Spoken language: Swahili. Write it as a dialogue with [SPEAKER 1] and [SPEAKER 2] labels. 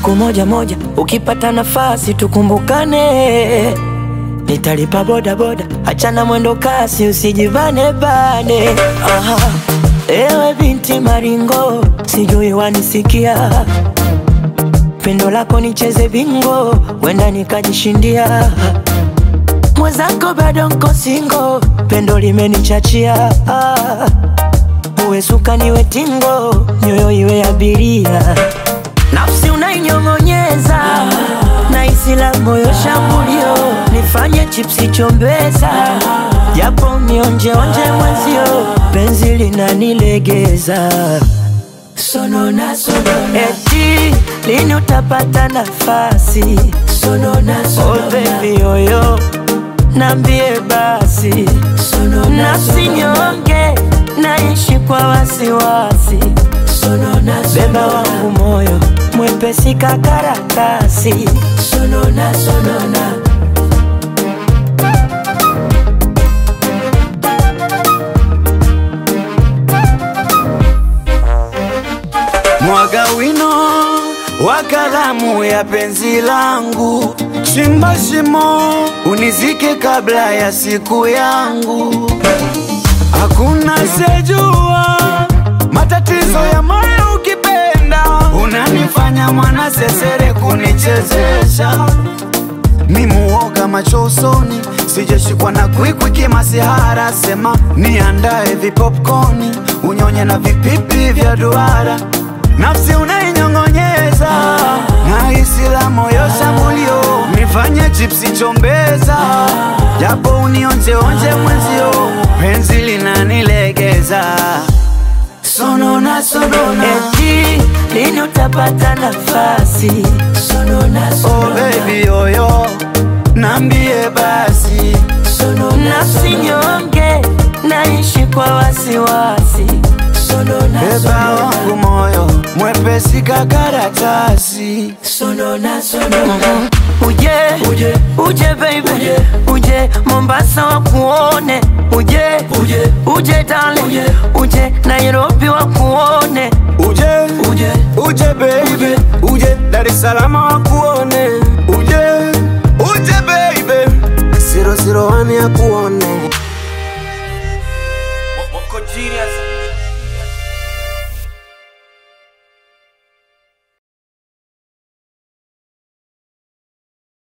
[SPEAKER 1] siku moja moja, ukipata nafasi tukumbukane. Nitalipa boda boda, achana mwendo kasi, usijivane bane. Aha, ewe binti maringo, sijui wanisikia pendo lako nicheze bingo, wenda nikajishindia. Mwenzako bado nko singo, pendo limenichachia. Ah, uwe suka niwe tingo, nyoyo iwe abiria, nafsi unainyong'onyeza na isila moyo shambulio, nifanye chipsi chombeza, japo mionjeonje mwenzio, penzi linanilegeza sonona sonona, eti lini utapata nafasi sonona sonona, oh baby yoyo nambie basi sonona, nafsi nyonge naishi kwa wasiwasi sonona, beba wangu moyo mwepesi kakaratasi sonona sonona
[SPEAKER 2] Mwaga wino wa kalamu ya penzi langu, chimba shimo unizike kabla ya siku yangu. Hakuna sejua matatizo ya moyo ukipenda, unanifanya mwana sesere kunichezesha Mimuoga macho usoni, sijashikwa na kwikwi kimasihara. Sema niandae vipopcorni, unyonye na vipipi vya duara. Nafsi unainyong'onyeza na hisi la moyo shambulio, nifanye chipsi chombeza, japo unionjeonje mwenzio, penzi linanilegeza sonona sonona,
[SPEAKER 1] eti lini utapata nafasi sonona
[SPEAKER 2] oh
[SPEAKER 1] sonona
[SPEAKER 2] baby yoyo, nambie basi
[SPEAKER 1] nafsi nyonge naishi kwa wasiwasi sonona
[SPEAKER 2] Beba
[SPEAKER 1] sonona
[SPEAKER 2] wangu moyo mwepesi kakaratasi
[SPEAKER 1] sonona sonona uje uje uje baby uje, uje Mombasa wakuone uje uje uje darling uje, uje Nairobi wakuone
[SPEAKER 2] uje
[SPEAKER 1] uje
[SPEAKER 2] uje baby uje Dar es Salaam wakuone